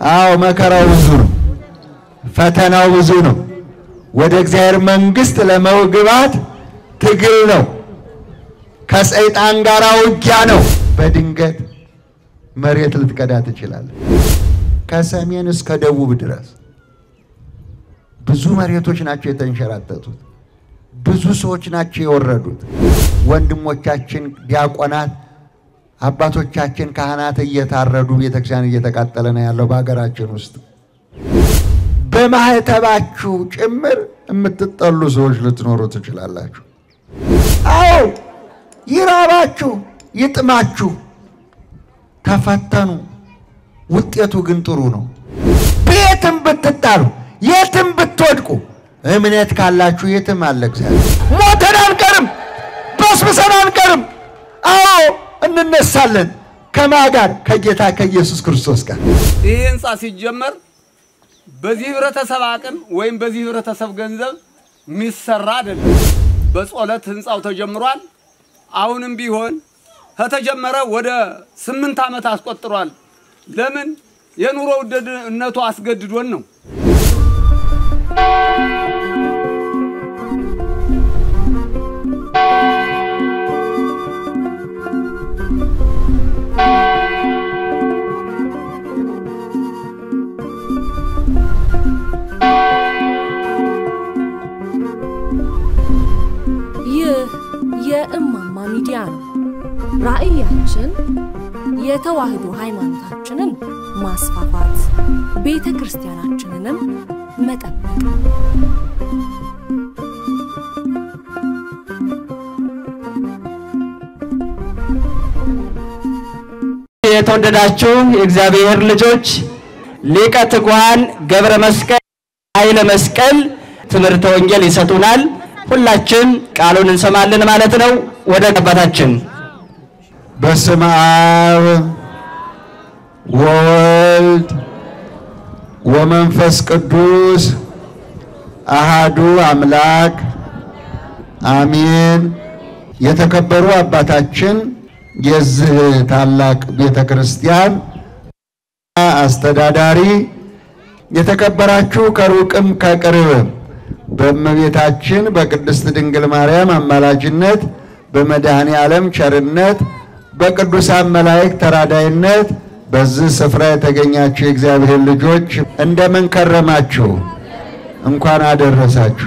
አዎ መከራው ብዙ ነው፣ ፈተናው ብዙ ነው። ወደ እግዚአብሔር መንግሥት ለመግባት ትግል ነው። ከሰይጣን ጋር ውጊያ ነው። በድንገት መሬት ልትቀዳ ትችላለህ። ከሰሜን እስከ ደቡብ ድረስ ብዙ መሬቶች ናቸው የተንሸራተቱት። ብዙ ሰዎች ናቸው የወረዱት። ወንድሞቻችን ዲያቆናት፣ አባቶቻችን ካህናት እየታረዱ ቤተክርስቲያን እየተቃጠለ ነው ያለው በሀገራችን ውስጥ። በማህተባችሁ ጭምር የምትጠሉ ሰዎች ልትኖሩ ትችላላችሁ። አዎ ይራባችሁ፣ ይጥማችሁ፣ ተፈተኑ። ውጤቱ ግን ጥሩ ነው። ቤትም ብትጣሉ፣ የትም ብትወድቁ እምነት ካላችሁ የትም አለ እግዚአብሔር። ሞተን አንቀርም፣ በስብሰን አንቀርም። አዎ እንነሳለን። ከማ ጋር? ከጌታ ከኢየሱስ ክርስቶስ ጋር። ይህ ህንፃ ሲጀመር በዚህ ህብረተሰብ አቅም ወይም በዚህ ህብረተሰብ ገንዘብ የሚሰራ አይደለም። በጸሎት ህንፃው ተጀምሯል። አሁንም ቢሆን ከተጀመረ ወደ ስምንት ዓመት አስቆጥሯል። ለምን? የኑሮ ውድነቱ አስገድዶን ነው። ይህ የእማማ ሚዲያ ነው። ራዕያችን የተዋህዶ ሃይማኖታችንን ማስፋፋት፣ ቤተ ክርስቲያናችንንም መጠበቅ የተወደዳችሁ የእግዚአብሔር ልጆች ሊቀ ትጉሃን ገብረ መስቀል ኃይለ መስቀል ትምህርተ ወንጌል ይሰጡናል። ሁላችን ቃሉን እንሰማለን ማለት ነው። ወደ አባታችን በስመ አብ ወወልድ ወመንፈስ ቅዱስ አሃዱ አምላክ አሜን። የተከበሩ አባታችን የዚህ ታላቅ ቤተ ክርስቲያን አስተዳዳሪ፣ የተከበራችሁ ከሩቅም ከቅርብም በእመቤታችን በቅድስት ድንግል ማርያም አማላጅነት በመድኃኔ ዓለም ቸርነት በቅዱሳን መላእክት ተራዳይነት በዚህ ስፍራ የተገኛችሁ የእግዚአብሔር ልጆች እንደምን ከረማችሁ? እንኳን አደረሳችሁ።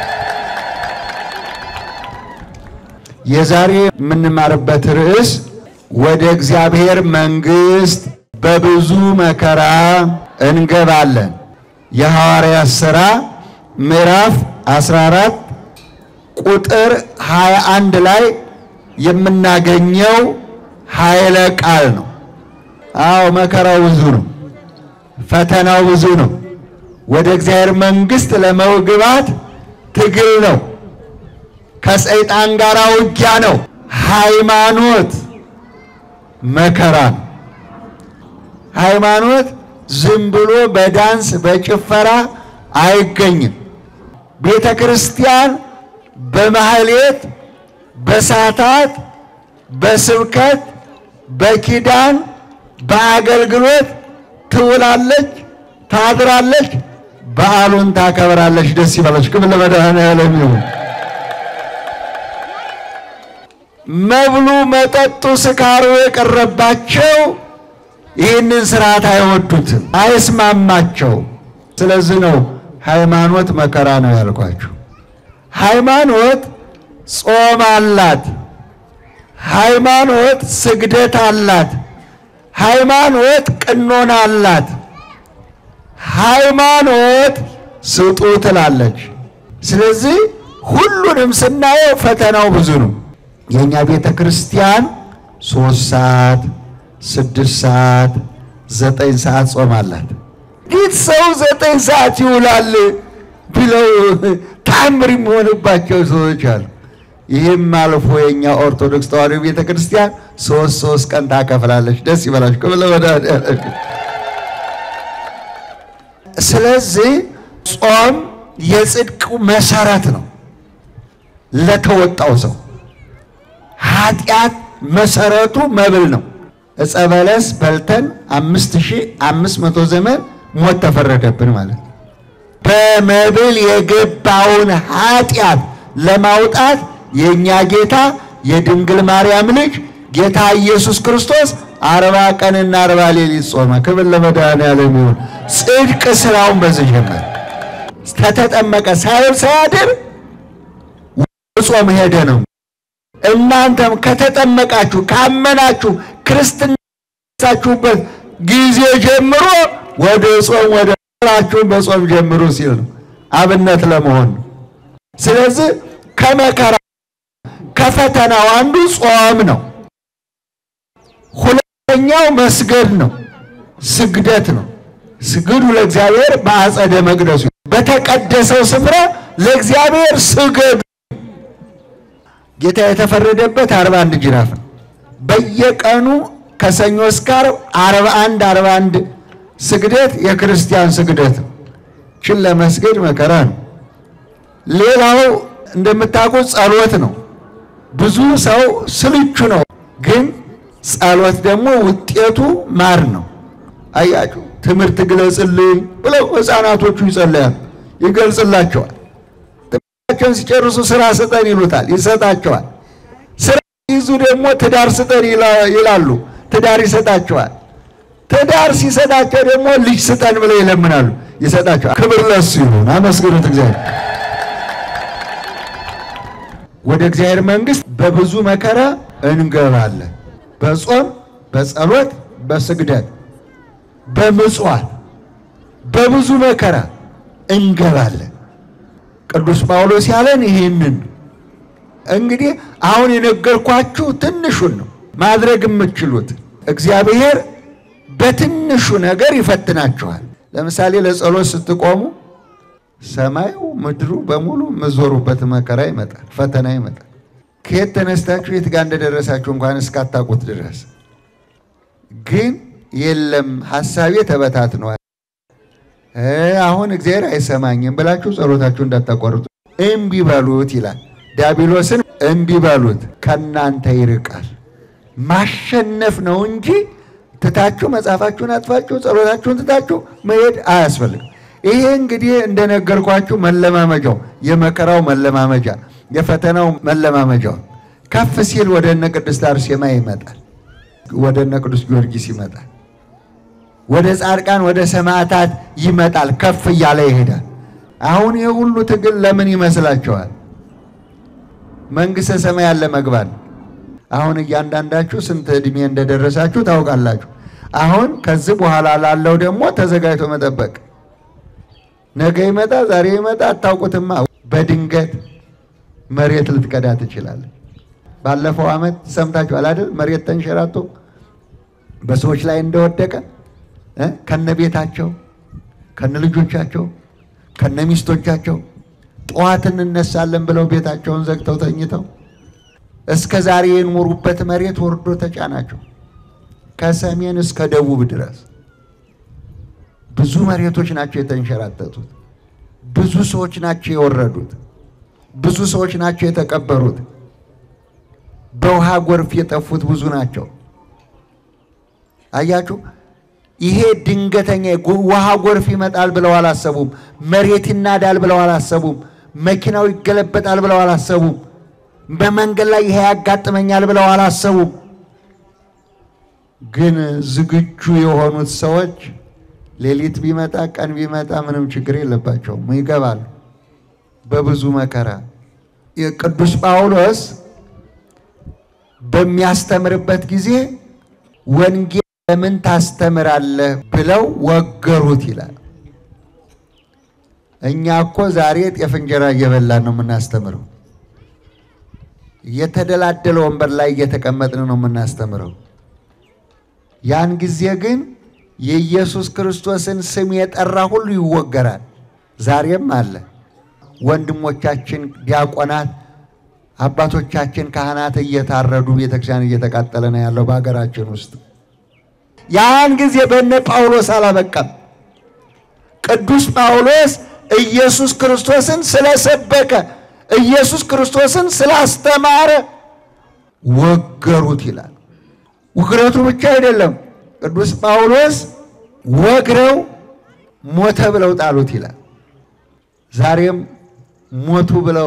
የዛሬ የምንማርበት ርዕስ ወደ እግዚአብሔር መንግሥት በብዙ መከራ እንገባለን። የሐዋርያት ሥራ ምዕራፍ 14 ቁጥር 21 ላይ የምናገኘው ኃይለ ቃል ነው። አዎ መከራው ብዙ ነው፣ ፈተናው ብዙ ነው። ወደ እግዚአብሔር መንግሥት ለመግባት ትግል ነው። ከሰይጣን ጋር ውጊያ ነው። ሃይማኖት መከራ ነው። ሃይማኖት ዝም ብሎ በዳንስ በጭፈራ አይገኝም። ቤተ ክርስቲያን በማህሌት በሳታት በስብከት በኪዳን በአገልግሎት ትውላለች፣ ታድራለች፣ በዓሉን ታከብራለች። ደስ ይበላች። ክብር ለመድኃኔዓለም ይሁን። መብሉ፣ መጠጡ፣ ስካሩ የቀረባቸው ይህንን ስርዓት አይወዱትም፣ አይስማማቸው። ስለዚህ ነው ሃይማኖት መከራ ነው ያልኳችሁ። ሃይማኖት ጾም አላት። ሃይማኖት ስግደት አላት። ሃይማኖት ቅኖና አላት። ሃይማኖት ስጡ ትላለች። ስለዚህ ሁሉንም ስናየው ፈተናው ብዙ ነው። የእኛ ቤተ ክርስቲያን ሶስት ሰዓት፣ ስድስት ሰዓት፣ ዘጠኝ ሰዓት ጾም አላት። እንዴት ሰው ዘጠኝ ሰዓት ይውላል ብለው ታምር የሚሆንባቸው ሰዎች አሉ። ይህም አልፎ የእኛ ኦርቶዶክስ ተዋሕዶ ቤተ ክርስቲያን ሶስት ሶስት ቀን ታከፍላለች። ደስ ይበላችሁ። ክብር ለመድኃኔዓለም። ስለዚህ ጾም የጽድቅ መሰረት ነው ለተወጣው ሰው። ኃጢአት መሰረቱ መብል ነው። ዕፀ በለስ በልተን አምስት ሺህ አምስት መቶ ዘመን ሞት ተፈረደብን ማለት ነው። በመብል የገባውን ኃጢአት ለማውጣት የእኛ ጌታ የድንግል ማርያም ልጅ ጌታ ኢየሱስ ክርስቶስ አርባ ቀንና አርባ ሌሊት ጾመ። ክብር ለመድኃኔዓለም ይሁን። ጽድቅ ስራውን በዚህ ጀመረ። ከተጠመቀ ሳይውል ሳያድር ጾም ሄደ ነው። እናንተም ከተጠመቃችሁ ካመናችሁ ክርስትና ሳችሁበት ጊዜ ጀምሮ ወደ ጾም ወደ ስራችሁን በጾም ጀምሩ ሲል ነው። አብነት ለመሆን ነው። ስለዚህ ከመከራ ከፈተናው አንዱ ጾም ነው። ሁለተኛው መስገድ ነው፣ ስግደት ነው። ስግዱ ለእግዚአብሔር በአጸደ መቅደሱ፣ በተቀደሰው ስፍራ ለእግዚአብሔር ስገዱ። ጌታ የተፈረደበት አርባ አንድ ጅራፍ ነው። በየቀኑ ከሰኞ እስከ ዓርብ አርባ አንድ አርባ አንድ ስግደት የክርስቲያን ስግደት ነው። ችን ለመስገድ መከራ ነው። ሌላው እንደምታውቁት ጸሎት ነው። ብዙ ሰው ስልቹ ነው፣ ግን ጸሎት ደግሞ ውጤቱ ማር ነው። አያችሁ፣ ትምህርት ግለጽልኝ ብለው ሕፃናቶቹ ይጸለያሉ፣ ይገልጽላቸዋል። ትምህርታቸውን ሲጨርሱ ስራ ስጠን ይሉታል፣ ይሰጣቸዋል። ስራ ሲይዙ ደግሞ ትዳር ስጠን ይላሉ፣ ትዳር ይሰጣቸዋል። ትዳር ሲሰጣቸው ደግሞ ልጅ ስጠን ብለው ይለምናሉ፣ ይሰጣቸዋል። ክብር ለሱ ይሁን፣ አመስግኑት እግዚአብሔር። ወደ እግዚአብሔር መንግሥት በብዙ መከራ እንገባለን። በጾም በጸሎት በስግደት በምጽዋት በብዙ መከራ እንገባለን። ቅዱስ ጳውሎስ ያለን ይህንን እንግዲህ አሁን የነገርኳችሁ ትንሹን ነው ማድረግ የምትችሉት። እግዚአብሔር በትንሹ ነገር ይፈትናችኋል። ለምሳሌ ለጸሎት ስትቆሙ ሰማዩ ምድሩ በሙሉ የምዞሩበት መከራ ይመጣል፣ ፈተና ይመጣል። ከየት ተነስታችሁ የት ጋር እንደደረሳችሁ እንኳን እስካታውቁት ድረስ ግን የለም ሀሳቤ ተበታትነዋል፣ አሁን እግዚአብሔር አይሰማኝም ብላችሁ ጸሎታችሁ እንዳታቋርጡ እምቢ በሉት ይላል። ዲያብሎስን እምቢ በሉት ከእናንተ ይርቃል። ማሸነፍ ነው እንጂ ትታችሁ መጽሐፋችሁን አጥፋችሁ ጸሎታችሁን ትታችሁ መሄድ አያስፈልግም። ይሄ እንግዲህ እንደነገርኳችሁ መለማመጃው የመከራው መለማመጃ የፈተናው መለማመጃው ከፍ ሲል ወደ እነ ቅድስት አርሴማ ይመጣል፣ ወደ እነ ቅዱስ ጊዮርጊስ ይመጣል፣ ወደ ጻድቃን ወደ ሰማዕታት ይመጣል። ከፍ እያለ ይሄዳል። አሁን ይህ ሁሉ ትግል ለምን ይመስላችኋል? መንግሥተ ሰማያት ለመግባት ነው። አሁን እያንዳንዳችሁ ስንት ዕድሜ እንደደረሳችሁ ታውቃላችሁ። አሁን ከዚህ በኋላ ላለው ደግሞ ተዘጋጅቶ መጠበቅ ነገ ይመጣ ዛሬ ይመጣ አታውቁትማ። በድንገት መሬት ልትቀዳ ትችላለህ። ባለፈው ዓመት ሰምታችኋል አይደል? መሬት ተንሸራቶ በሰዎች ላይ እንደወደቀ ከነ ቤታቸው ከነ ልጆቻቸው ከነ ሚስቶቻቸው ጠዋት እንነሳለን ብለው ቤታቸውን ዘግተው ተኝተው እስከ ዛሬ የኖሩበት መሬት ወርዶ ተጫናቸው ከሰሜን እስከ ደቡብ ድረስ ብዙ መሬቶች ናቸው የተንሸራተቱት። ብዙ ሰዎች ናቸው የወረዱት። ብዙ ሰዎች ናቸው የተቀበሩት። በውሃ ጎርፍ የጠፉት ብዙ ናቸው። አያችሁ፣ ይሄ ድንገተኛ ውሃ ጎርፍ ይመጣል ብለው አላሰቡም። መሬት ይናዳል ብለው አላሰቡም። መኪናው ይገለበጣል ብለው አላሰቡም። በመንገድ ላይ ይሄ ያጋጥመኛል ብለው አላሰቡም። ግን ዝግጁ የሆኑት ሰዎች ሌሊት ቢመጣ ቀን ቢመጣ ምንም ችግር የለባቸውም፣ ይገባሉ በብዙ መከራ። የቅዱስ ጳውሎስ በሚያስተምርበት ጊዜ ወንጌል ለምን ታስተምራለህ ብለው ወገሩት ይላል። እኛ እኮ ዛሬ ጤፍ እንጀራ እየበላን ነው የምናስተምረው። የተደላደለ ወንበር ላይ እየተቀመጥን ነው የምናስተምረው። ያን ጊዜ ግን የኢየሱስ ክርስቶስን ስም የጠራ ሁሉ ይወገራል። ዛሬም አለ። ወንድሞቻችን ዲያቆናት፣ አባቶቻችን ካህናት እየታረዱ ቤተክርስቲያን እየተቃጠለ ነው ያለው በሀገራችን ውስጥ። ያን ጊዜ በነ ጳውሎስ አላበቃም። ቅዱስ ጳውሎስ ኢየሱስ ክርስቶስን ስለሰበከ ኢየሱስ ክርስቶስን ስላስተማረ ወገሩት ይላል። ውግረቱ ብቻ አይደለም። ቅዱስ ጳውሎስ ወግረው ሞተ ብለው ጣሉት ይላል። ዛሬም ሞቱ ብለው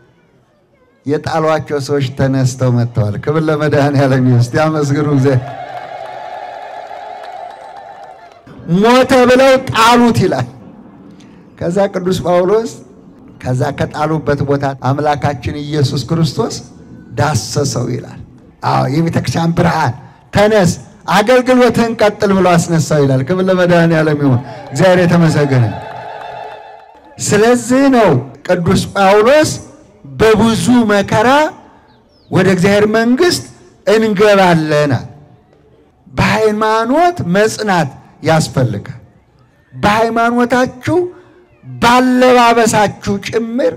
የጣሏቸው ሰዎች ተነስተው መጥተዋል። ክብር ለመድኃኔዓለም ይሁን። እስቲ አመስግኑ እግዚአብሔር። ሞተ ብለው ጣሉት ይላል። ከዛ ቅዱስ ጳውሎስ ከዛ ከጣሉበት ቦታ አምላካችን ኢየሱስ ክርስቶስ ዳሰሰው ይላል። አዎ የቤተክርስቲያን ብርሃን ተነስ፣ አገልግሎትህን ቀጥል ብሎ አስነሳው ይላል። ክብር ለመድኃኔዓለም ይሁን። እግዚአብሔር የተመሰገነ። ስለዚህ ነው ቅዱስ ጳውሎስ በብዙ መከራ ወደ እግዚአብሔር መንግሥት እንገባለን። በሃይማኖት መጽናት ያስፈልጋል። በሃይማኖታችሁ ባለባበሳችሁ ጭምር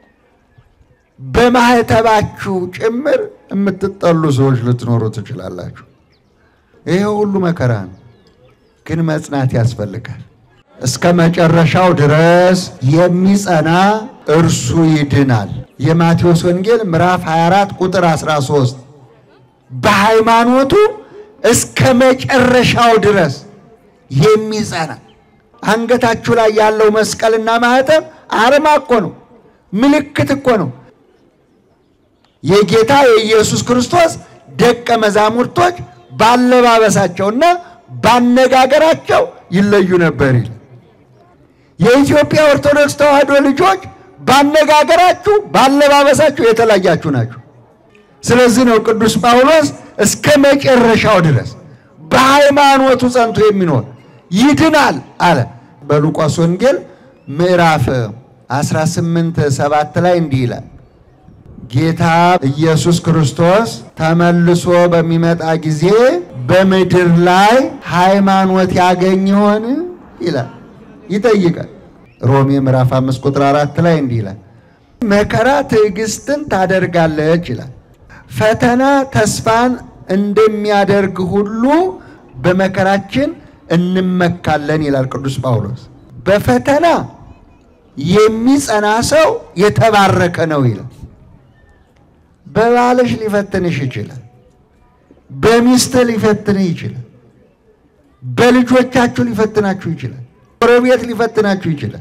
በማህተባችሁ ጭምር የምትጠሉ ሰዎች ልትኖሩ ትችላላችሁ። ይሄ ሁሉ መከራ ነው፣ ግን መጽናት ያስፈልጋል። እስከ መጨረሻው ድረስ የሚጸና እርሱ ይድናል። የማቴዎስ ወንጌል ምዕራፍ 24 ቁጥር 13 በሃይማኖቱ እስከ መጨረሻው ድረስ የሚጸና አንገታችሁ ላይ ያለው መስቀልና ማህተም አርማ እኮ ነው፣ ምልክት እኮ ነው። የጌታ የኢየሱስ ክርስቶስ ደቀ መዛሙርቶች ባለባበሳቸውና ባነጋገራቸው ይለዩ ነበር ይል የኢትዮጵያ ኦርቶዶክስ ተዋሕዶ ልጆች ባነጋገራችሁ ባለባበሳችሁ የተለያችሁ ናችሁ። ስለዚህ ነው ቅዱስ ጳውሎስ እስከ መጨረሻው ድረስ በሃይማኖቱ ጸንቶ የሚኖር ይድናል አለ። በሉቃስ ወንጌል ምዕራፍ 18 ሰባት ላይ እንዲህ ይላል ጌታ ኢየሱስ ክርስቶስ ተመልሶ በሚመጣ ጊዜ በምድር ላይ ሃይማኖት ያገኝ ይሆን ይላል፣ ይጠይቃል። ሮሜ ምዕራፍ 5 ቁጥር 4 ላይ እንዲህ ይላል መከራ ትዕግስትን ታደርጋለች ይላል። ፈተና ተስፋን እንደሚያደርግ ሁሉ በመከራችን እንመካለን ይላል ቅዱስ ጳውሎስ። በፈተና የሚጸና ሰው የተባረከ ነው ይላል። በባልሽ ሊፈትንሽ ይችላል። በሚስትህ ሊፈትንህ ይችላል። በልጆቻችሁ ሊፈትናችሁ ይችላል። ጎረቤት ሊፈትናችሁ ይችላል።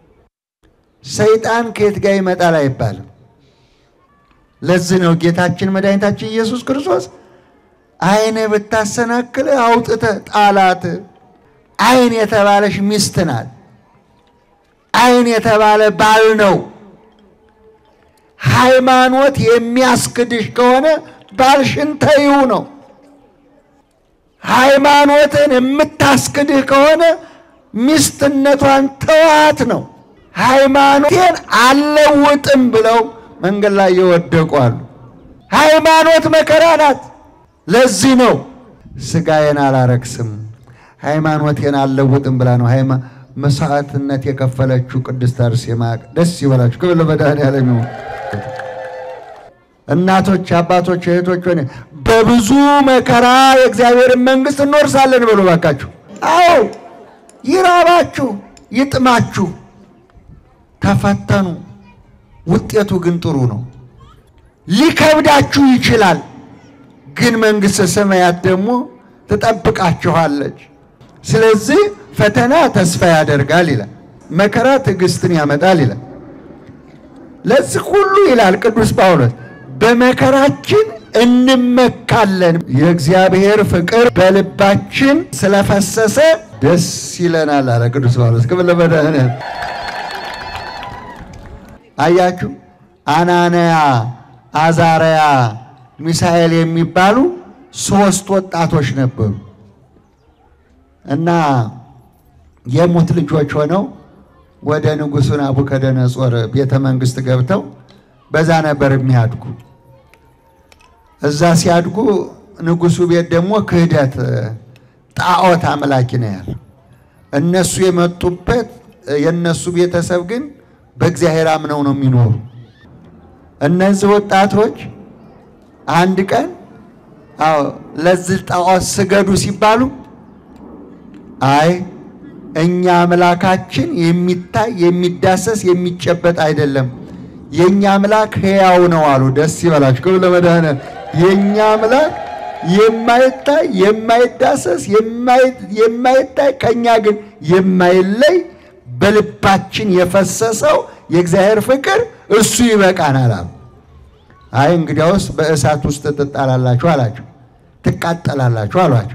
ሰይጣን ከየት ጋር ይመጣል አይባልም። ለዚህ ነው ጌታችን መድኃኒታችን ኢየሱስ ክርስቶስ ዓይን ብታሰናክል አውጥተህ ጣላት። ዓይን የተባለሽ ሚስት ናት። ዓይን የተባለ ባል ነው። ሃይማኖት የሚያስክድሽ ከሆነ ባልሽን ተይው ነው። ሃይማኖትን የምታስክድህ ከሆነ ሚስትነቷን ተዋት ነው። ሃይማኖቴን አልለውጥም ብለው መንገድ ላይ የወደቁ አሉ። ሃይማኖት መከራ ናት። ለዚህ ነው ስጋዬን አላረክስም ሃይማኖቴን አልለውጥም ብላ ነው ሃይማ መስዋዕትነት የከፈለችው ቅድስት አርሴማ። ደስ ይበላችሁ። ክብር ለመድኃኔዓለም ይሁን። እናቶች፣ አባቶች፣ እህቶች ሆነ በብዙ መከራ የእግዚአብሔርን መንግሥት እንወርሳለን ብሎ ባካችሁ። አዎ ይራባችሁ፣ ይጥማችሁ፣ ተፈተኑ። ውጤቱ ግን ጥሩ ነው። ሊከብዳችሁ ይችላል፣ ግን መንግሥተ ሰማያት ደግሞ ትጠብቃችኋለች። ስለዚህ ፈተና ተስፋ ያደርጋል ይላል፣ መከራ ትዕግስትን ያመጣል ይላል። ለዚህ ሁሉ ይላል ቅዱስ ጳውሎስ በመከራችን እንመካለን። የእግዚአብሔር ፍቅር በልባችን ስለፈሰሰ ደስ ይለናል አለ ቅዱስ ጳውሎስ። ክብር ለመድኃኔዓለም። አያችሁ አናንያ፣ አዛርያ፣ ሚሳኤል የሚባሉ ሶስት ወጣቶች ነበሩ እና የሙት ልጆች ሆነው ወደ ንጉሡ ናቡከደነጾር ቤተ መንግሥት ገብተው በዛ ነበር የሚያድጉ። እዛ ሲያድጉ ንጉሡ ቤት ደግሞ ክህደት ጣዖት አምላኪ ነው ያለው። እነሱ የመጡበት የእነሱ ቤተሰብ ግን በእግዚአብሔር አምነው ነው የሚኖሩ። እነዚህ ወጣቶች አንድ ቀን አዎ ለዚህ ጣዖት ስገዱ ሲባሉ አይ እኛ አምላካችን የሚታይ የሚዳሰስ የሚጨበጥ አይደለም፣ የእኛ አምላክ ሕያው ነው አሉ። ደስ ይበላችሁ። ክብር ለመድኃኔዓለም። የእኛ አምላክ የማይታይ የማይዳሰስ የማይታይ ከእኛ ግን የማይለይ በልባችን የፈሰሰው የእግዚአብሔር ፍቅር እሱ ይበቃናል አሉ። አይ እንግዲያውስ በእሳት ውስጥ ትጣላላችሁ አላቸው፣ ትቃጠላላችሁ አሏቸው።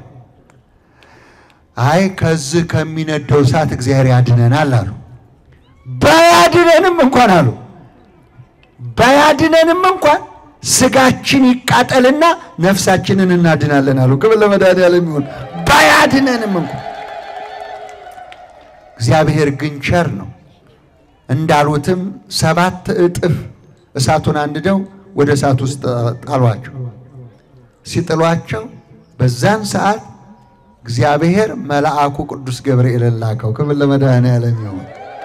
አይ ከዚህ ከሚነደው እሳት እግዚአብሔር ያድነናል አሉ። ባያድነንም እንኳን አሉ ባያድነንም እንኳን ስጋችን ይቃጠልና ነፍሳችንን እናድናለን አሉ። ክብር ለመድኃኒዓለም ይሁን። ባያድነንም እንኳን እግዚአብሔር ግን ቸር ነው። እንዳሉትም ሰባት እጥፍ እሳቱን አንድደው ወደ እሳት ውስጥ ጣሏቸው። ሲጥሏቸው በዛን ሰዓት እግዚአብሔር መልአኩ ቅዱስ ገብርኤልን ላከው። ክብር ለመድኃኒዓለም ይሁን።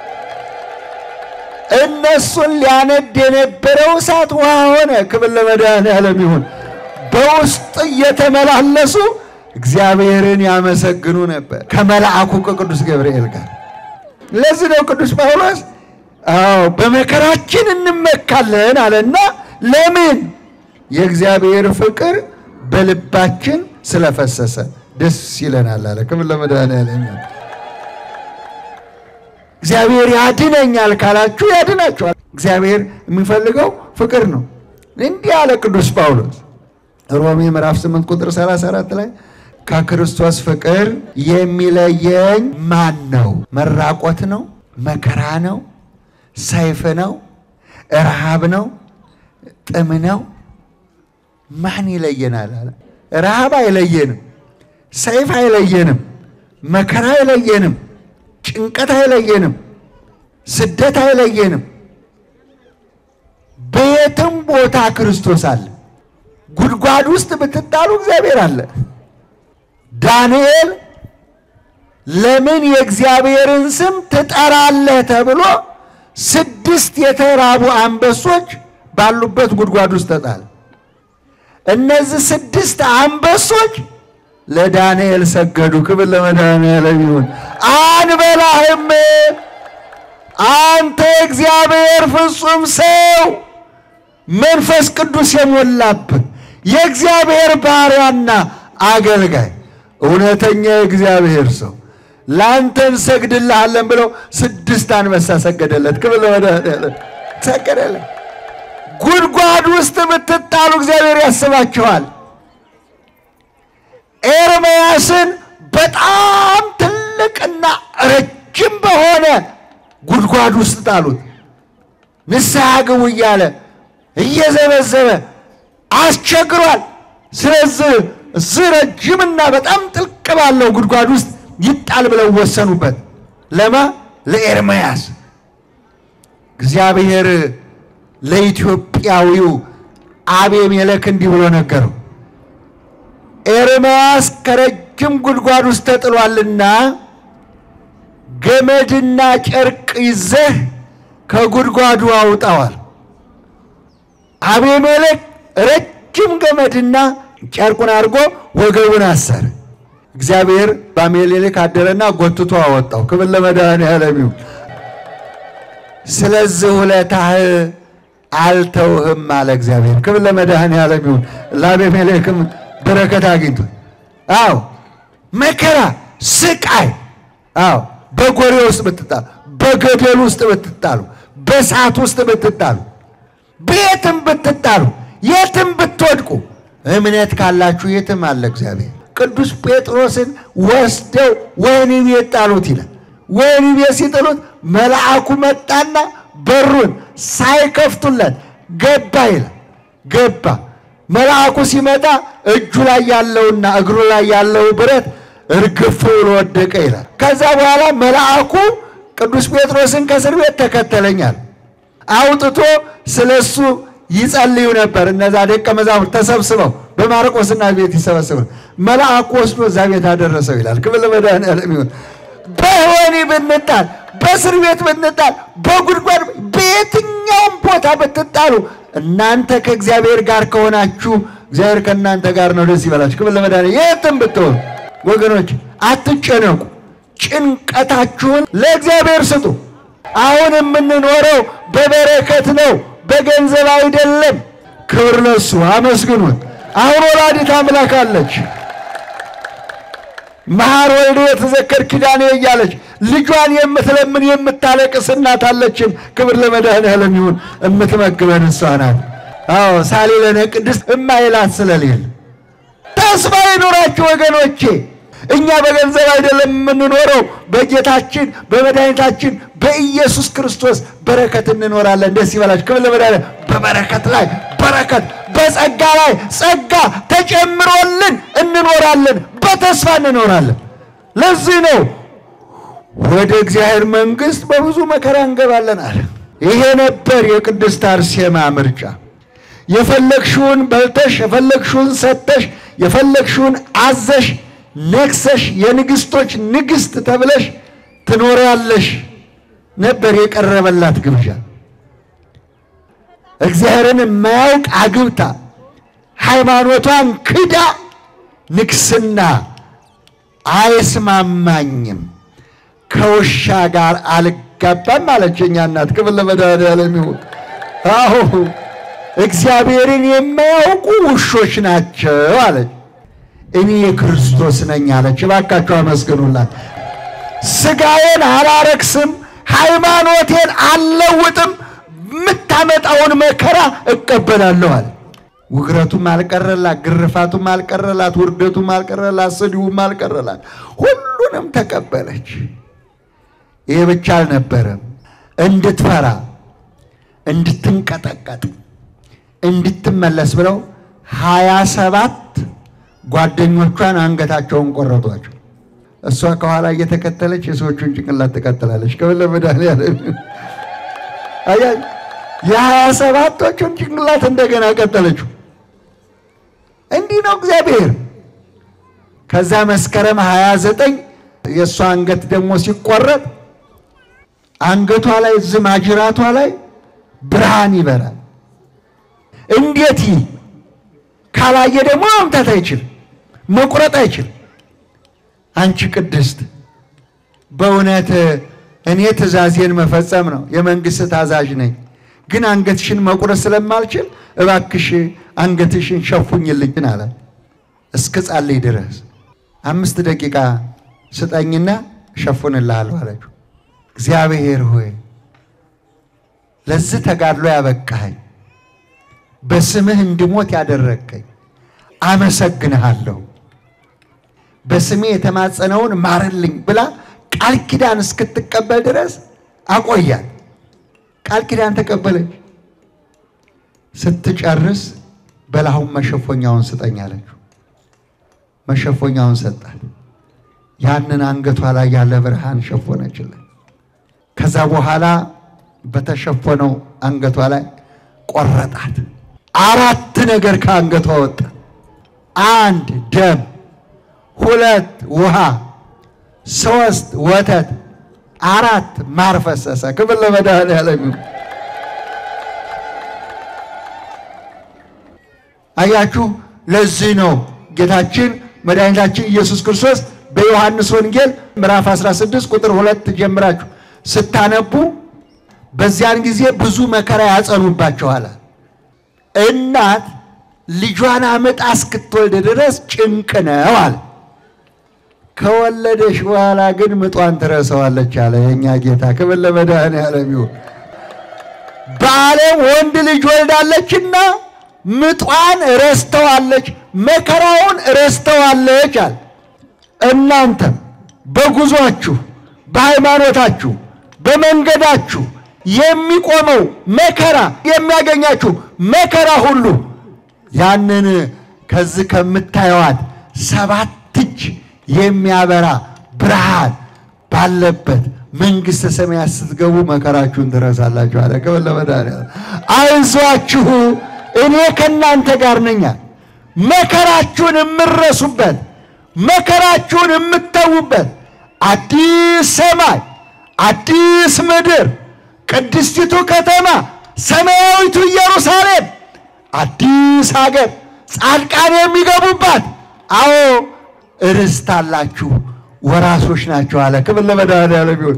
እነሱን ሊያነድ የነበረው እሳት ውሃ ሆነ። ክብር ለመድኃኒዓለም ይሁን። በውስጥ እየተመላለሱ እግዚአብሔርን ያመሰግኑ ነበር ከመልአኩ ከቅዱስ ገብርኤል ጋር። ለዚህ ነው ቅዱስ ጳውሎስ አዎ በመከራችን እንመካለን አለና፣ ለምን የእግዚአብሔር ፍቅር በልባችን ስለፈሰሰ ደስ ይለናል አለ። ክብር ለመድኃኒዓለም ይሁን። እግዚአብሔር ያድነኛል ካላችሁ ያድናችኋል። እግዚአብሔር የሚፈልገው ፍቅር ነው። እንዲህ አለ ቅዱስ ጳውሎስ ሮሜ ምዕራፍ 8 ቁጥር 34 ላይ ከክርስቶስ ፍቅር የሚለየኝ ማን ነው? መራቆት ነው? መከራ ነው? ሰይፍ ነው? ረሃብ ነው? ጥም ነው? ማን ይለየናል አለ። ረሃብ አይለየንም፣ ሰይፍ አይለየንም፣ መከራ አይለየንም ጭንቀት አይለየንም፣ ስደት አይለየንም። በየትም ቦታ ክርስቶስ አለ። ጉድጓድ ውስጥ ብትጣሉ እግዚአብሔር አለ። ዳንኤል ለምን የእግዚአብሔርን ስም ትጠራለህ ተብሎ ስድስት የተራቡ አንበሶች ባሉበት ጉድጓድ ውስጥ ተጣለ። እነዚህ ስድስት አንበሶች ለዳንኤል ሰገዱ። ክብር ለመድኃኒዓለም ይሁን። አንበላህም፣ አንተ እግዚአብሔር ፍጹም ሰው መንፈስ ቅዱስ የሞላብህ የእግዚአብሔር ባሪያና አገልጋይ እውነተኛ የእግዚአብሔር ሰው ለአንተ እንሰግድልሃለን ብለው ስድስት አንበሳ ሰገደለት። ክብር ለመድኃኒዓለም ሰገደለት። ጉድጓድ ውስጥ ብትጣሉ እግዚአብሔር ያስባችኋል። ኤርምያስን በጣም ትልቅና ረጅም በሆነ ጉድጓድ ውስጥ ጣሉት። ንስሐ ግቡ እያለ እየዘበዘበ አስቸግሯል። ስለዚህ እዚህ ረጅምና በጣም ጥልቅ ባለው ጉድጓድ ውስጥ ይጣል ብለው ወሰኑበት። ለማ ለኤርምያስ እግዚአብሔር ለኢትዮጵያዊው አቤሜሌክ እንዲህ ብሎ ነገረው። ኤርምያስ ከረጅም ጉድጓድ ውስጥ ተጥሏልና ገመድና ጨርቅ ይዘህ ከጉድጓዱ አውጣዋል። አቤሜሌክ ረጅም ገመድና ጨርቁን አድርጎ ወገቡን አሰረ። እግዚአብሔር በአቤሜሌክ አደረና ጎትቶ አወጣው። ክብር ለመድኃኒዓለም ይሁን። ስለዚህ ውለታህ አልተውህም አለ እግዚአብሔር። ክብር ለመድኃኒዓለም ይሁን። ለአቤሜሌክም በረከት አግኝቶ አዎ መከራ ስቃይ አዎ በጎሬ ውስጥ ብትጣሉ፣ በገደል ውስጥ ብትጣሉ፣ በእሳት ውስጥ ብትጣሉ፣ በየትም ብትጣሉ፣ የትም ብትወድቁ እምነት ካላችሁ የትም አለ እግዚአብሔር። ቅዱስ ጴጥሮስን ወስደው ወህኒ ቤት ጣሉት ይላል። ወህኒ ቤት ሲጥሉት መልአኩ መጣና በሩን ሳይከፍቱለት ገባ ይላል። ገባ መልአኩ ሲመጣ እጁ ላይ ያለውና እግሩ ላይ ያለው ብረት እርግፍ ብሎ ወደቀ ይላል። ከዛ በኋላ መልአኩ ቅዱስ ጴጥሮስን ከእስር ቤት ተከተለኛል አውጥቶ ስለሱ ይጸልዩ ነበር። እነዛ ደቀ መዛሙርት ተሰብስበው በማርቆስና ቤት ይሰበስቡ። መልአኩ ወስዶ እዛ ቤት አደረሰው ይላል። ክብር ለመድኃኒዓለም ይሁን። በወህኒ ብንጣል፣ በእስር ቤት ብንጣል፣ በጉድጓድ በየትኛውም ቦታ ብትጣሉ እናንተ ከእግዚአብሔር ጋር ከሆናችሁ እግዚአብሔር ከእናንተ ጋር ነው። ደስ ይበላችሁ። ክብር ለመድኃኒዓለም። የትም ብትሆኑ ወገኖች አትጨነቁ። ጭንቀታችሁን ለእግዚአብሔር ስጡ። አሁን የምንኖረው በበረከት ነው፣ በገንዘብ አይደለም። ክብር ለሱ አመስግኑት። አሁን ወላዲት አምላክ አለች። መሐር ወልደ የተዘከር ኪዳኔ እያለች ልጇን የምትለምን የምታለቅስ እናት አለችን። ክብር ለመድኃኔዓለም ይሁን። እምትመግበን እሷ ናት። አዎ ሳሊለነ ቅድስት እማይላት ስለሌለ ተስፋ ይኑራችሁ ወገኖቼ። እኛ በገንዘብ አይደለም የምንኖረው፣ በጌታችን በመድኃኒታችን በኢየሱስ ክርስቶስ በረከት እንኖራለን። ደስ ይበላችሁ። ክብር ለመድኃኔዓለም። በበረከት ላይ በረከት፣ በጸጋ ላይ ጸጋ ተጨምሮልን እንኖራለን። በተስፋ እንኖራለን። ለዚህ ነው ወደ እግዚአብሔር መንግሥት በብዙ መከራ እንገባለን አለ። ይሄ ነበር የቅድስት አርሴማ ምርጫ። የፈለግሽውን በልተሽ የፈለግሽውን ሰጥተሽ የፈለግሽውን አዘሽ ነግሰሽ የንግስቶች ንግስት ተብለሽ ትኖሪያለሽ ነበር የቀረበላት ግብዣ። እግዚአብሔርን የማያውቅ አግብታ ሃይማኖቷን ክዳ ንግስና አይስማማኝም ከውሻ ጋር አልጋባም አለች የእኛ እናት። ክብር ለመድኃኔዓለም ይሁን። አሁ እግዚአብሔርን የማያውቁ ውሾች ናቸው አለች። እኔ የክርስቶስ ነኝ አለች። እባካችሁ አመስግኑላት። ስጋዬን አላረክስም፣ ሃይማኖቴን አልለውጥም፣ የምታመጣውን መከራ እቀበላለሁ አለ። ውግረቱም አልቀረላት፣ ግርፋቱም አልቀረላት፣ ውርደቱም አልቀረላት፣ ስድቡም አልቀረላት። ሁሉንም ተቀበለች። ይህ ብቻ አልነበረም። እንድትፈራ እንድትንቀጠቀጥ እንድትመለስ ብለው ሀያ ሰባት ጓደኞቿን አንገታቸውን ቆረጧቸው። እሷ ከኋላ እየተከተለች የሰዎቹን ጭንቅላት ትቀጥላለች። ክብር ለመድኃኔዓለም። አያ የሀያ ሰባቶቹን ጭንቅላት እንደገና ቀጠለችው። እንዲህ ነው እግዚአብሔር። ከዛ መስከረም ሀያ ዘጠኝ የእሷ አንገት ደግሞ ሲቆረጥ አንገቷ ላይ ዝም አጅራቷ ላይ ብርሃን ይበራል። እንዴት ይህ ካላየ ደግሞ መምታት አይችልም፣ መቁረጥ አይችልም። አንቺ ቅድስት በእውነት እኔ ትእዛዜን መፈጸም ነው የመንግስት ታዛዥ ነኝ፣ ግን አንገትሽን መቁረጥ ስለማልችል እባክሽ አንገትሽን ሸፉኝልኝ አለ። እስከ ጻልይ ድረስ አምስት ደቂቃ ስጠኝና እሸፉንልሃለሁ አለችው። እግዚአብሔር ሆይ ለዚህ ተጋድሎ ያበቃኸኝ በስምህ እንድሞት ያደረግከኝ አመሰግንሃለሁ። በስሜ የተማጸነውን ማርልኝ ብላ ቃል ኪዳን እስክትቀበል ድረስ አቆያት። ቃል ኪዳን ተቀበለች። ስትጨርስ በላሁን መሸፎኛውን ስጠኝ አለችው። መሸፎኛውን ሰጣት። ያንን አንገቷ ላይ ያለ ብርሃን ሸፎነችለት። ከዛ በኋላ በተሸፈነው አንገቷ ላይ ቆረጣት። አራት ነገር ከአንገቷ ወጣ። አንድ ደም፣ ሁለት ውሃ፣ ሶስት ወተት፣ አራት ማር ፈሰሰ። ክብር ለመድኃኔዓለም ይሁን። አያችሁ፣ ለዚህ ነው ጌታችን መድኃኒታችን ኢየሱስ ክርስቶስ በዮሐንስ ወንጌል ምዕራፍ 16 ቁጥር ሁለት ጀምራችሁ ስታነቡ በዚያን ጊዜ ብዙ መከራ ያጸኑባቸዋል። እናት ልጇን አመጣ እስክትወልድ ድረስ ጭንቅ ነው አለ። ከወለደሽ በኋላ ግን ምጧን ትረሳዋለች አለ የእኛ ጌታ። ክብር ለመድኃኔዓለም ይሁን። በዓለም ወንድ ልጅ ወልዳለችና ምጧን ረስተዋለች፣ መከራውን ረስተዋለች አለ። እናንተም በጉዟችሁ በሃይማኖታችሁ በመንገዳችሁ የሚቆመው መከራ የሚያገኛችሁ መከራ ሁሉ ያንን ከዚህ ከምታየዋት ሰባት እጅ የሚያበራ ብርሃን ባለበት መንግሥተ ሰማያት ስትገቡ መከራችሁን ትረሳላችሁ አለ። ክብር ለመድኃኔዓለም። አይዟችሁ እኔ ከእናንተ ጋር ነኝ። መከራችሁን የምረሱበት መከራችሁን የምተዉበት አዲስ ሰማይ አዲስ ምድር ቅድስቲቱ ከተማ ሰማያዊቱ ኢየሩሳሌም አዲስ ሀገር ጻድቃን የሚገቡባት አዎ ርስት አላችሁ ወራሶች ናቸው አለ። ክብር ለመድኃኔዓለም ይሁን።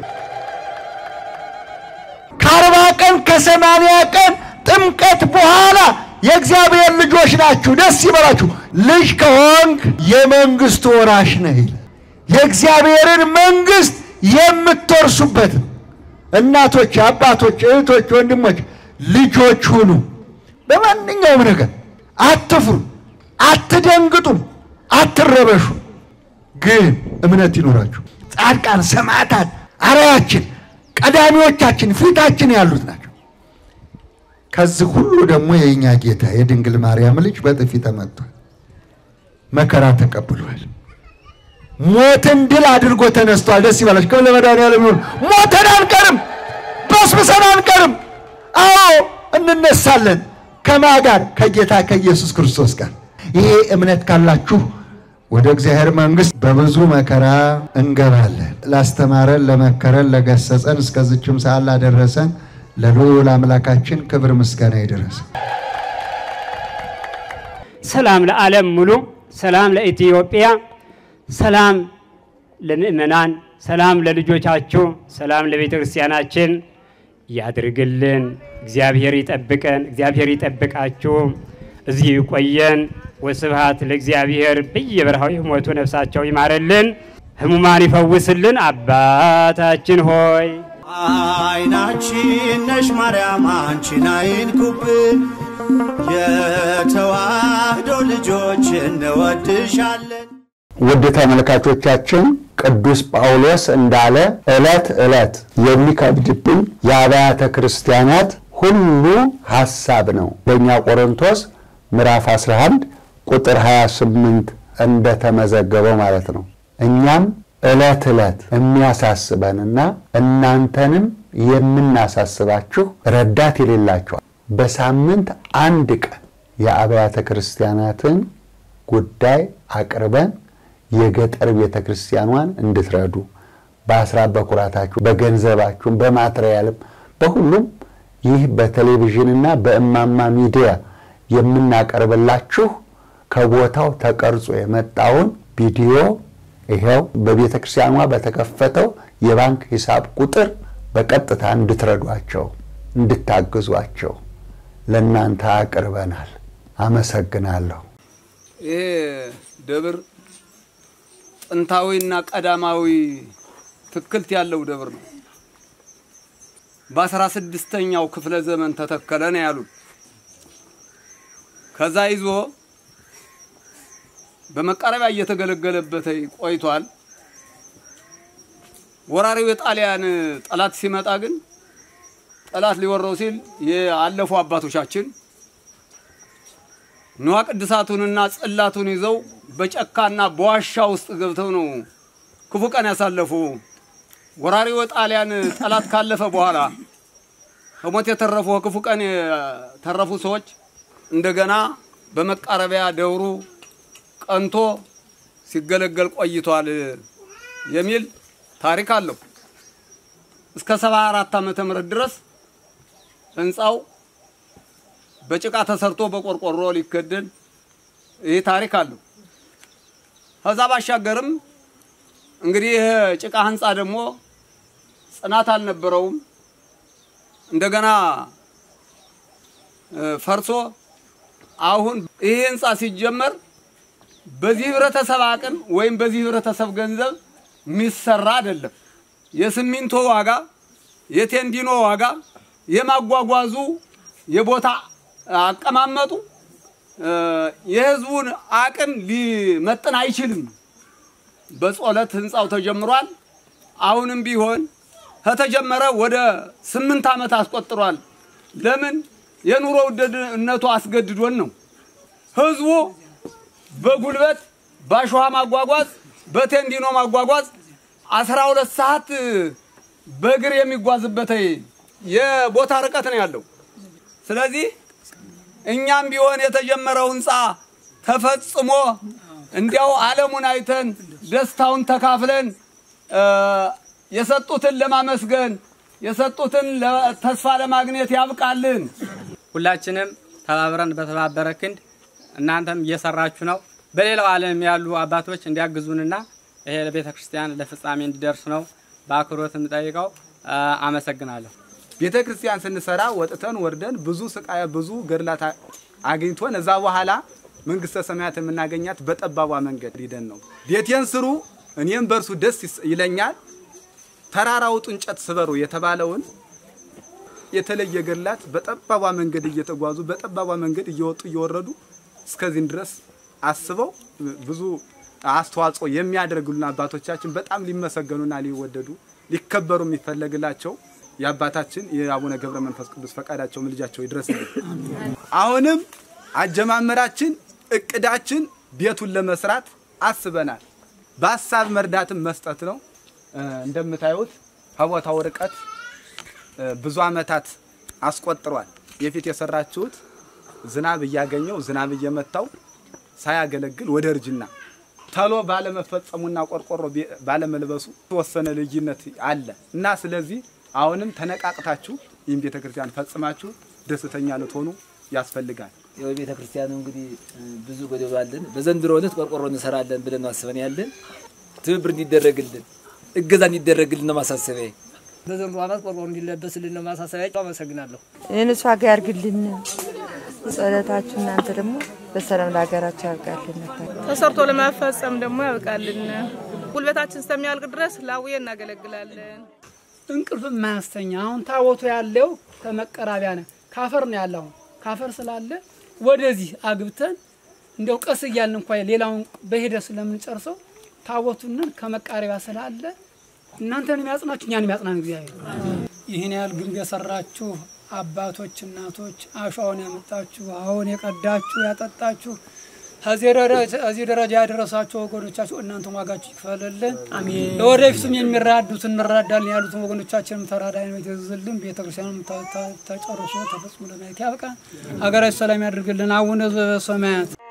ከአርባ ቀን ከሰማንያ ቀን ጥምቀት በኋላ የእግዚአብሔር ልጆች ናችሁ፣ ደስ ይበላችሁ። ልጅ ከሆንክ የመንግስቱ ወራሽ ነህ ይላል። የእግዚአብሔርን መንግስት የምትወርሱበት ነው። እናቶች፣ አባቶች፣ እህቶች፣ ወንድሞች ልጆች ሁኑ። በማንኛውም ነገር አትፍሩ፣ አትደንግጡ፣ አትረበሹ። ግን እምነት ይኖራችሁ። ጻድቃን ሰማዕታት አርአያችን ቀዳሚዎቻችን ፊታችን ያሉት ናቸው። ከዚህ ሁሉ ደግሞ የእኛ ጌታ የድንግል ማርያም ልጅ በጥፊ ተመቷል፣ መከራ ተቀብሏል፣ ሞትን ድል አድርጎ ተነስቷል። ደስ ይበላችሁ። ክብር ለመድኃኒዓለም ይሁን። ሞተን አንቀርም፣ በስብሰን አንቀርም። አዎ እንነሳለን። ከማ ጋር? ከጌታ ከኢየሱስ ክርስቶስ ጋር። ይሄ እምነት ካላችሁ ወደ እግዚአብሔር መንግሥት በብዙ መከራ እንገባለን። ላስተማረን፣ ለመከረን፣ ለገሰጸን እስከዚችም ሰዓት ላደረሰን ለልዑል አምላካችን ክብር ምስጋና ይድረስ። ሰላም ለዓለም ሙሉ፣ ሰላም ለኢትዮጵያ፣ ሰላም ለምእመናን፣ ሰላም ለልጆቻችሁ፣ ሰላም ለቤተ ክርስቲያናችን ያድርግልን። እግዚአብሔር ይጠብቀን፣ እግዚአብሔር ይጠብቃችሁ፣ እዚህ ይቆየን። ወስብሐት ለእግዚአብሔር። በየበረሃው የሞቱ ነፍሳቸው ይማረልን፣ ሕሙማን ይፈውስልን። አባታችን ሆይ አይናችን ነሽ ማርያም አንቺን አይንኩብን፣ የተዋህዶ ልጆች እንወድሻለን። ውድ ተመልካቾቻችን ቅዱስ ጳውሎስ እንዳለ ዕለት ዕለት የሚከብድብን የአብያተ ክርስቲያናት ሁሉ ሐሳብ ነው። በእኛ ቆሮንቶስ ምዕራፍ 11 ቁጥር 28 እንደተመዘገበው ማለት ነው። እኛም ዕለት ዕለት የሚያሳስበንና እናንተንም የምናሳስባችሁ ረዳት የሌላችኋል በሳምንት አንድ ቀን የአብያተ ክርስቲያናትን ጉዳይ አቅርበን የገጠር ቤተ ክርስቲያኗን እንድትረዱ በአስራት በኩራታችሁ በገንዘባችሁም በማትሪያልም በሁሉም ይህ በቴሌቪዥንና በእማማ ሚዲያ የምናቀርብላችሁ ከቦታው ተቀርጾ የመጣውን ቪዲዮ ይኸው በቤተ ክርስቲያኗ በተከፈተው የባንክ ሂሳብ ቁጥር በቀጥታ እንድትረዷቸው እንድታግዟቸው ለእናንተ አቅርበናል። አመሰግናለሁ። ይሄ ደብር ጥንታዊና ቀዳማዊ ትክልት ያለው ደብር ነው። በአስራ ስድስተኛው ክፍለ ዘመን ተተከለ ነው ያሉት። ከዛ ይዞ በመቃረቢያ እየተገለገለበት ቆይቷል። ወራሪው የጣሊያን ጠላት ሲመጣ ግን ጠላት ሊወረው ሲል የአለፉ አባቶቻችን ንዋ ቅድሳቱንና ጽላቱን ይዘው በጨካና በዋሻ ውስጥ ገብተው ነው ክፉ ቀን ያሳለፉ። ወራሪው ጣሊያን ጠላት ካለፈ በኋላ ከሞት የተረፉ ክፉ ቀን የተረፉ ሰዎች እንደገና በመቃረቢያ ደብሩ ቀንቶ ሲገለገል ቆይቷል የሚል ታሪክ አለው። እስከ ሰባ አራት ዓመተ ምህረት ድረስ ህንፃው በጭቃ ተሰርቶ በቆርቆሮ ሊከደን ይህ ታሪክ አለው። ከዛ ባሻገርም እንግዲህ ይህ ጭቃ ህንፃ ደግሞ ጽናት አልነበረውም። እንደገና ፈርሶ አሁን ይህ ህንፃ ሲጀመር በዚህ ህብረተሰብ አቅም ወይም በዚህ ህብረተሰብ ገንዘብ የሚሰራ አይደለም። የሲሚንቶ ዋጋ፣ የቴንዲኖ ዋጋ፣ የማጓጓዙ የቦታ አቀማመጡ የህዝቡን አቅም ሊመጥን አይችልም። በጸሎት ህንፃው ተጀምሯል። አሁንም ቢሆን ከተጀመረ ወደ ስምንት ዓመት አስቆጥሯል። ለምን? የኑሮ ውድነቱ አስገድዶን ነው። ህዝቡ በጉልበት በአሸዋ ማጓጓዝ፣ በቴንዲኖ ማጓጓዝ አስራ ሁለት ሰዓት በእግር የሚጓዝበት የቦታ ርቀት ነው ያለው። ስለዚህ እኛም ቢሆን የተጀመረው ህንፃ ተፈጽሞ እንዲያው ዓለሙን አይተን ደስታውን ተካፍለን የሰጡትን ለማመስገን የሰጡትን ተስፋ ለማግኘት ያብቃልን። ሁላችንም ተባብረን በተባበረ ክንድ እናንተም እየሰራችሁ ነው። በሌላው ዓለም ያሉ አባቶች እንዲያግዙንና ይሄ ለቤተ ክርስቲያን ለፍጻሜ እንዲደርስ ነው በአክብሮት የምጠይቀው። አመሰግናለሁ። ቤተ ክርስቲያን ስንሰራ ወጥተን ወርደን ብዙ ስቃይ ብዙ ገድላት አ- አግኝቶን እዛ በኋላ መንግስተ ሰማያት የምናገኛት በጠባቧ መንገድ ሂደን ነው። ቤቴን ስሩ እኔም በእርሱ ደስ ይስ- ይለኛል፣ ተራራ ውጡ እንጨት ስበሩ የተባለውን የተለየ ገድላት በጠባቧ መንገድ እየተጓዙ በጠባቧ መንገድ እየወጡ እየወረዱ እስከዚህን ድረስ አስበው ብዙ አስተዋጽኦ የሚያደርጉልን አባቶቻችን በጣም ሊመሰገኑና ሊወደዱ ሊከበሩ የሚፈለግላቸው የአባታችን የአቡነ ገብረ መንፈስ ቅዱስ ፈቃዳቸው ምልጃቸው ይድረስልን። አሁንም አጀማመራችን እቅዳችን ቤቱን ለመስራት አስበናል። በሀሳብ መርዳትም መስጠት ነው። እ፣ እንደምታዩት ከቦታው ርቀት እ፣ ብዙ ዓመታት አስቆጥሯል። የፊት የሰራችሁት ዝናብ እያገኘው ዝናብ እየመታው ሳያገለግል ወደ እርጅና ተሎ ባለመፈጸሙና ቆርቆሮ ቤ- ባለመልበሱ የተወሰነ ልዩነት አለ እና ስለዚህ አሁንም ተነቃቅታችሁ ይህን ቤተ ክርስቲያን ፈጽማችሁ ደስተኛ ልትሆኑ ያስፈልጋል። የቤተ ክርስቲያኑ እንግዲህ እ፣ ብዙ ጎደሎ አለን። በዘንድሮ ዕለት ቆርቆሮ እንሰራለን ብለን ነው አስበን ያለን። ትብብር እንዲደረግልን እገዛ እንዲደረግልን ነው ማሳሰቢያ። በዘንድሮ ዓመት ቆርቆሮ እንዲለበስልን ነው ማሳሰቢያ። አመሰግናለሁ። እነሱ ዋጋ ያርግልን። ጸሎታችሁ እናንተ ደግሞ በሰላም ለሀገራችሁ ያብቃልን ነበር። ተሰርቶ ለማፈጸም ደግሞ ያብቃልን። ጉልበታችን እስከሚያልቅ ድረስ ላውዬ እናገለግላለን። እንቅልፍ የማያስተኛ አሁን ታቦቱ ያለው ከመቀራቢያ ነው ካፈር ነው ያለው። አሁን ካፈር ስላለ ወደዚህ አግብተን እንደው ቀስ እያልን እንኳ ሌላውን በሂደት ስለምንጨርሰው ታቦቱንን ከመቃረቢያ ስላለ እናንተን የሚያጽናችሁ እኛን የሚያጽናን እግዚአብሔር። ይህን ያህል ግንብ የሰራችሁ አባቶች፣ እናቶች አሸዋውን ያመጣችሁ አሁን የቀዳችሁ ያጠጣችሁ ከዚህ ደረጃ- እዚህ ደረጃ ያደረሳችሁ ወገኖቻችሁ እናንተም ዋጋችሁ ይክፈልልን። አሜን። ለወደፊቱም የሚራዱት እንረዳለን ያሉትን ወገኖቻችንም ተራዳይነት ይዝልን። ቤተክርስቲያኑም ተ- ተ- ተጨርሶ ተፈጽሞ ለማየት ያብቃን። ሀገራችን ሰላም ያድርግልን። አቡነ ዘበሰማያት